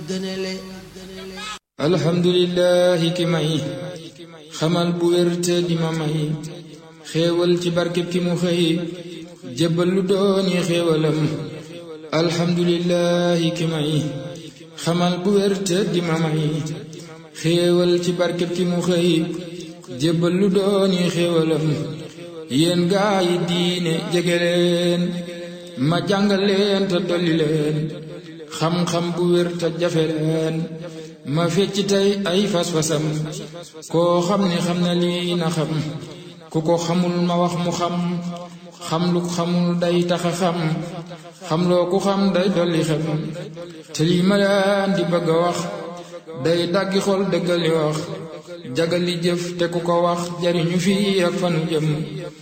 gënale alhamdulillahi ki may xamal bu wér te di ma may xéewal ci barkeb ki mu xëy jébbal lu dooni xéewalam alhamdulillahi ki may xamal bu wér te di ma may xéewal ci barkeb ki mu xëy jébbal lu dooni xéewalam yéen gaa yi diine jege leen ma jàngal leen te dolli leen xam-xam bu wér te jafe leen ma fecc tey ay fas-fasam koo xam ne xam na lii na xam ku ko xamul ma wax mu xam xam lu xamul day taxa xam xam loo ku xam day dolli xem te lii ma leen di bëgg a wax day daggi xol dëggali wax jagali jëf te ku ko wax jariñu fii ak fanu jëm